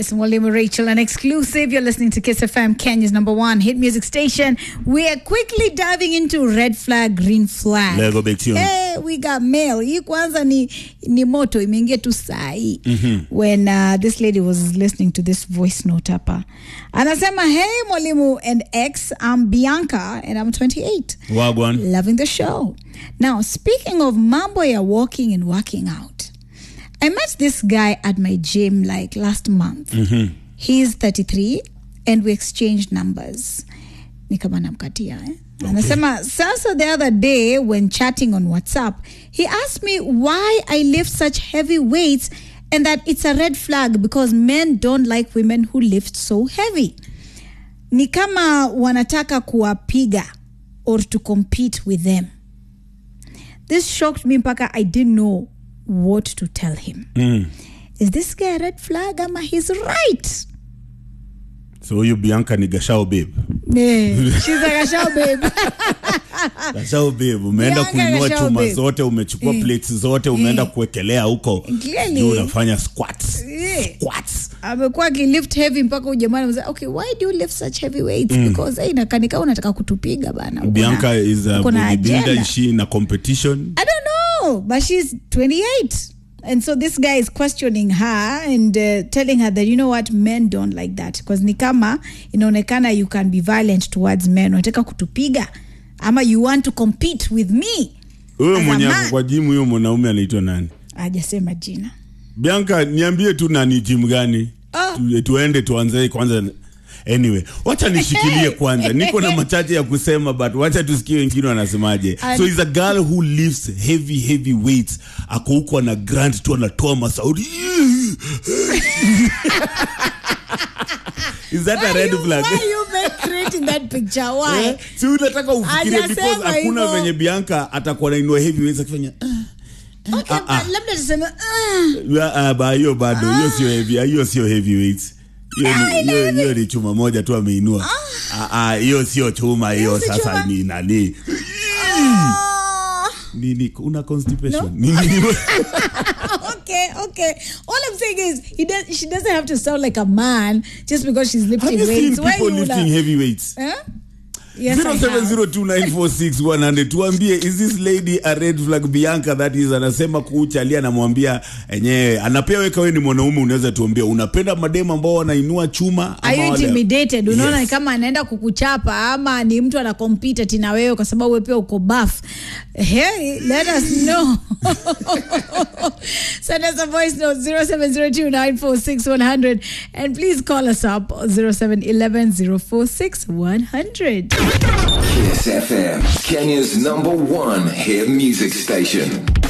It's Mwalimu Rachel, an exclusive. You're listening to Kiss FM, Kenya's number one hit music station. We are quickly diving into red flag, green flag. Lego big tune. Hey, we got mail. Hii kwanza ni, ni moto imeingia tu saa hii when uh, this lady was listening to this voice note hapa anasema hey mwalimu and x i'm bianca and i'm 28 Wagwan. loving the show. Now, speaking of mambo ya walking and working out, I met this guy at my gym like last month. He's 33 and we exchanged numbers. Ni kama namkatia eh? Anasema sasa the other day when chatting on WhatsApp, he asked me why I lift such heavy weights and that it's a red flag because men don't like women who lift so heavy ni kama wanataka kuwapiga or to compete with them this shocked me mpaka i didn't know what to tell him is this guy a red flag ama he's right So huyu Bianca ni Gashao babe. yeah. she's like a show babe Gashao babe, umeenda Bianca kuinua Gashao chuma babe. zote, umechukua plates zote, umeenda kuwekelea huko. Clearly. Juu unafanya squats. Yeah. Squats. amekuwa akilift heavy mpaka ujamani mzee okay why do you lift such heavy weights because hey, nakanika unataka kutupiga bana Uko na- Bianca is a uko na bodybuilder. agenda. Is she in a competition? I don't know, but she's 28. And so this guy is questioning her and uh, telling her that, you know what, men don't like that. Because ni kama inaonekana you can be violent towards men. Unataka kutupiga. Ama you want to compete with me. Huyo As a mwenye man. ako kwa gym huyo mwanaume anaitwa nani? Hajasema jina. Bianca, niambie tu nani gym gani? Ah. Tu, tuende tuanze kwanza. Anyway, wacha nishikilie kwanza. Niko na machache ya kusema but wacha tusikie wengine wanasemaje. And- So is a girl who lifts heavy heavy weights. Ako huko ana grant tu anatoa masauti. Is that a Why red you, flag? Why you make creating that picture? Why? Eh, si unataka ufikirie Hajasema because hakuna hivyo. venye Bianca atakuwa nainua heavy weights akifanya Okay, Ah, ah. but labda tuseme uh, Ya, ah, ba hiyo bado hiyo sio heavy hiyo sio heavyweight hiyo ni- hiyo hiyo ni chuma moja tu ameinua Ah, ah, hiyo sio chuma hiyo si sasa chuma. ni nani ah. nini una constipation No. nini okay, okay. All I'm saying is, he does. She doesn't have to sound like a man just because she's have lifting you seen weights. Why people you lifting la- heavyweights Huh? Yes, I have. 0702946100 tuambie is this lady a red flag bianca that is anasema kuuchalia anamwambia enyewe anapea weka wewe ni mwanaume unaweza tuambia unapenda mademu ambao wanainua chuma Are you ama wale- intimidated? Unaona Yes. kama anaenda kukuchapa ama ni mtu ana compete ati na wewe kwa sababu wewe pia uko buff. Hey, let us know. Send us a voice note 0702946100 and please call us up 0711046100. Kiss FM, Kenya's number one hit music station.